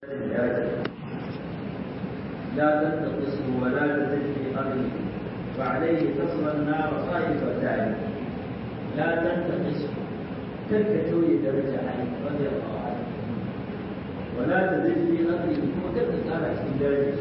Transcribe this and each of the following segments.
لا تنتقصه ولا تزد في قبره وعليه تصل النار طائفتان لا تنتقصه تلك توي درجة عليه رضي الله عنه ولا تزد في قبره وتلك قال في درجة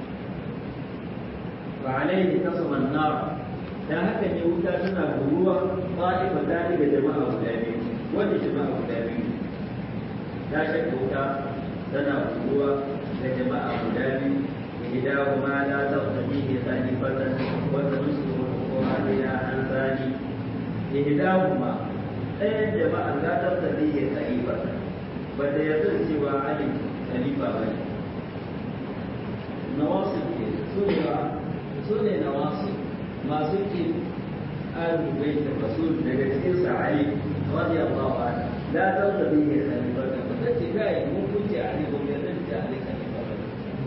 وعليه تصل النار da haka ne wuta tana buruwa ta'ifa ta daga jama'a guda biyu wanda jama'a guda biyu ta shakka wuta tana buruwa da jama'a guda biyu إحداهما لا تقتضيه خليفة وتنصر عليها عن ثاني إحداهما ɗayan jama'a za ta tafi ya khalifa ba ta yarda da cewa Ali khalifa ba ne nawasi ke su ne ba su ne nawasi masu ke alu bai da rasul daga cikin sa Ali radiyallahu anhu la ta tafi ya khalifa ba ta ce kai mun kunce Ali ba mu yarda da Ali khalifa ba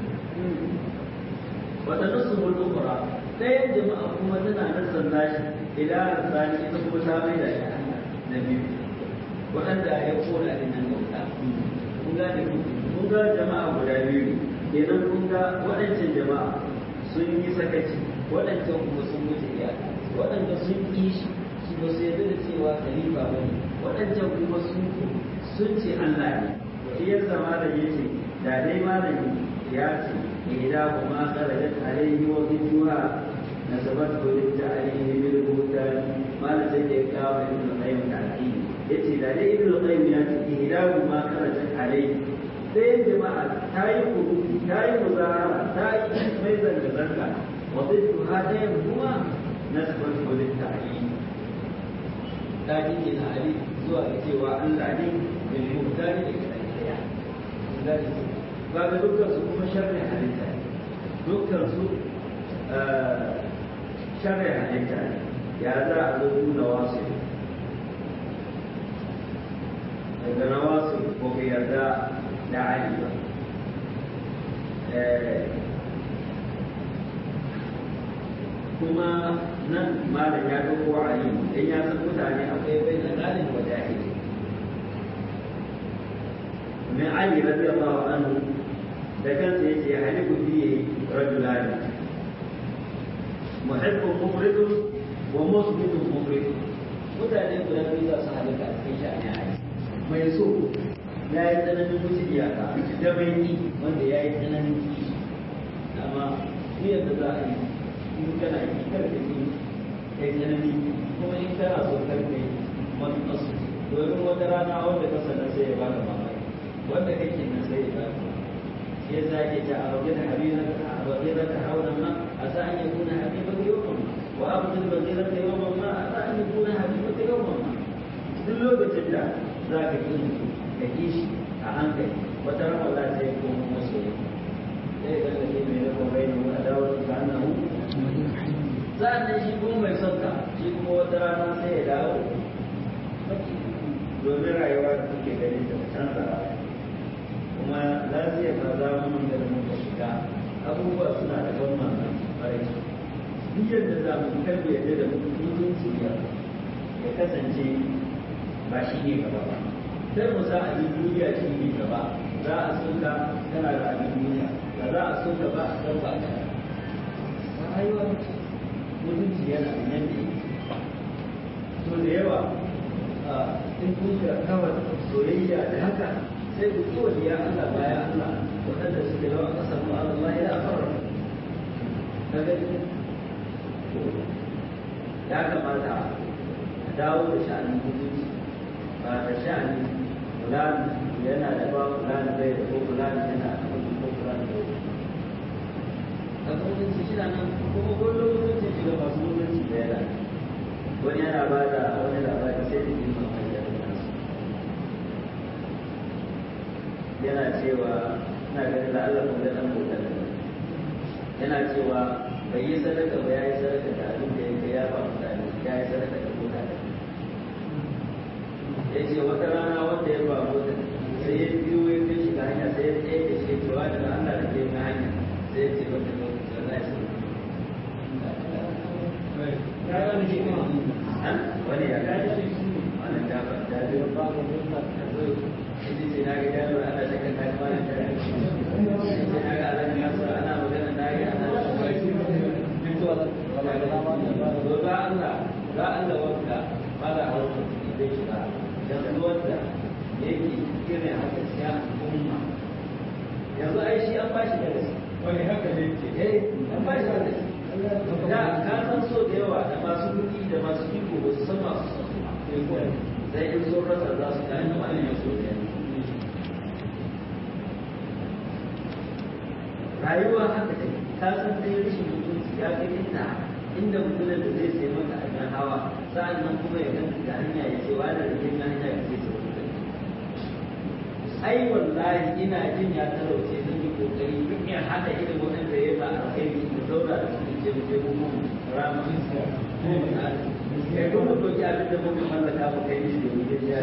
wata nusubul ukhra ɗayan jama'a kuma tana nasan nashi ila sani ita kuma ta mai da shi na biyu waɗanda ya kona din nan bauta kun ga da kun ga jama'a guda biyu kenan kun ga waɗancan jama'a sun yi sakaci waɗancan kuma sun wuce iyaka waɗanda sun ƙi shi su ba su yarda da cewa khalifa ba ne waɗancan kuma sun sun ce Allah ne shi ya zama da yace da dai malami ya ce إحداهما خرجت عليه وضدها نسبته للتعليم بالبهتان ما نسيت إكرام ابن القيم تعليم يتي ذلك ابن القيم يأتي إحداهما خرجت عليه sai jama'a ta yi kuruki ta yi muzahara ta yi mai zanga-zanga wa ziddu ha ɗayan kuma na sabar kodin ta'ali ta jike na ali zuwa ga cewa Allah ne bil muhtari da kiɗan ɗaya kaga dukkan su kuma sharri halitta ne dukkan su sharri halitta ne ya za a zo nuna wasu daga na wasu ko ka yarda da ali ba kuma nan malam ya ɗauko ali dan ya san mutane akwai bai da galin wa jahili من علي رضي الله عنه ده كان سيتي يحلف فيه رجلان محب مفرد ومثبت مفرد mutane guda biyu za su halaka a cikin sha'ani a mai so ya yi tsananin wuce iyaka da mai yi wanda ya yi tsananin kishi amma ni yadda za a yi in kana yi karfe ne ya yi tsananin kuma in kana so karfe wani kasu domin wata rana wanda ka sanar sai ya baka mamaki wanda kake nan sai ya baka ya zage ta a wajen habina a wajen ta hauna ma a sa an yi kuna habiba ta yawan ma wa abdul bazira ta yawan ma a sa an yi kuna habiba ta yawan ma duk lokacin da za ka yi ka yi shi a hankali wata rama za ta yi kuma masoyi sai ga da ke mai rafa bai ne a dawo da annahu sa'annan shi kuma mai son ka shi kuma wata rana sai ya dawo domin rayuwa da kuke ganin da canza kuma lafiya ma za mu da muka shiga abubuwa suna da ban mamaki kwarai duk yadda za mu karbe yadda da mutunci ya ya kasance ba shi ne gaba ba sai mu sa abin duniya shi ne gaba za a soka kana da abin duniya ba za a soka ba a san ba ka rayuwa mutunci yana da yadda to da yawa in kun ga kawai soyayya da haka sai ku kiwa ya Allah baya Allah waɗanda suke rawa ƙasar mu Allah ya fara ka gani ya kamata a dawo da sha'anin mutunci ba da sha'anin fulani yana da ba fulani bai da ko fulani yana da ko fulani bai da ka mutunci shi nan kuma kullum mutunci shiga masu mutunci da yana wani yana ba da wani labari sai da yin mamaki da nasu yana cewa ina ganin da Allah kuma da dan bauta da yana cewa bai yi sadaka ba ya yi sadaka da abin da yake ya ba mutane ya yi sadaka da mota da ya ce wata rana wanda ya ba mota sai ya biyo ya kai shiga hanya sai ya tsaye da shi cewa da Allah da ke na hanya sai ya ce wata lokaci Allah ya ce wani ya gane shi wannan jafa da biyo ba ko mun ta zo shi sai na ga yaro ana saka kai ma da wani haka ne ke eh an ba shi da da ka san so da yawa da masu kuɗi da masu iko ba su san masu son su ba sai in sun rasa za su gane wani ne so da rayuwa haka ne ka san dai rashin mutunci ya kai inda inda mutumin da zai sai maka abin hawa sa'an nan kuma ya ganta da hanya ya ce wani da yin hanya ya ce su ai wallahi ina jin ya talauce zan yi kokari duk ya hada irin waɗanda ya ba a kai mu zauna da su je mu je mu mun rama kai kuma doki abin da muka mallaka mu kai shi da mu je ya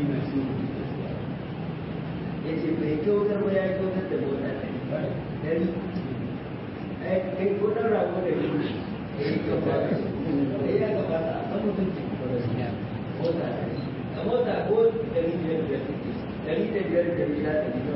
ya ce bai kyautar ba ya kyautar da mota ɗari ai kai ko ɗan rago da yi ya yi kyautar da ya gabata a san mutunci mota a mota ko ɗari biyar biyar dari da biyar da gida da gida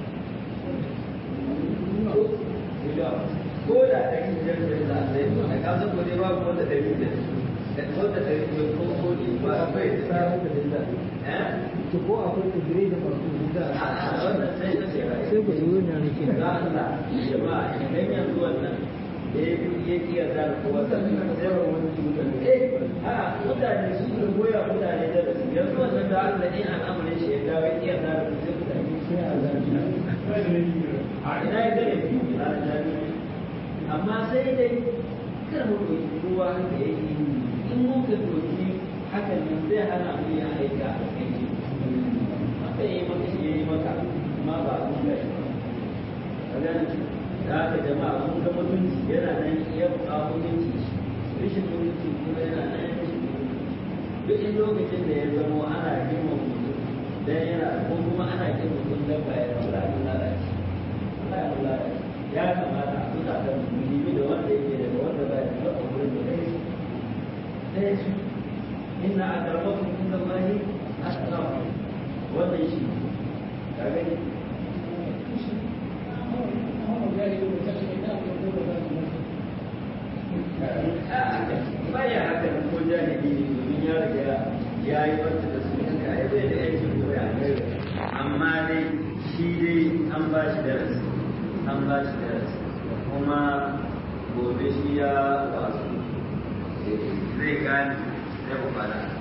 ko da dari biyar da gida sai a kasan ko dai babu wanda dari biyar da wanda dari biyar ko ko ne ba bai da samun da gida to ko akwai kudure da farko da a wannan sai na ce sai ku yi wannan ne ke za Allah jama'a idan yanzu wannan ya ya iya da kowa sai ba wani eh a mutane su ne goya mutane da su yanzu wannan da Allah ne al'amarin shi ya dawo ya iya da su sai mutane sai a zafi a ina ya gane biyu na jami'a amma sai dai kar mu ɗauki kowa haka yake in mun ka ɗauki hakan nan zai hana mu yin aika a kai shi sai yi maka shi yi maka amma ba a mun gashi ba ka gane da haka jama'a mun ga mutunci yana nan iya buƙa mutunci rashin mutunci kuma yana nan rashin mutunci duk in lokacin da ya zamo ana girma mutum dan yana ko kuma ana girma mutum dan ba ya rabu da lalace Allah ya lalace ya kamata a tuta da musulmi da wanda yake da wanda ba ya da wurin da kai sai su inna akramakum inda Allahi atqakum wannan shi ka gani baya haka nan ko jahili ne domin ya riga ya yi wata da su yanka ai bai da yankin koya amma dai shi dai an ba shi darasi an ba shi darasi kuma gobe shi ya wasu zai gane zai ku fara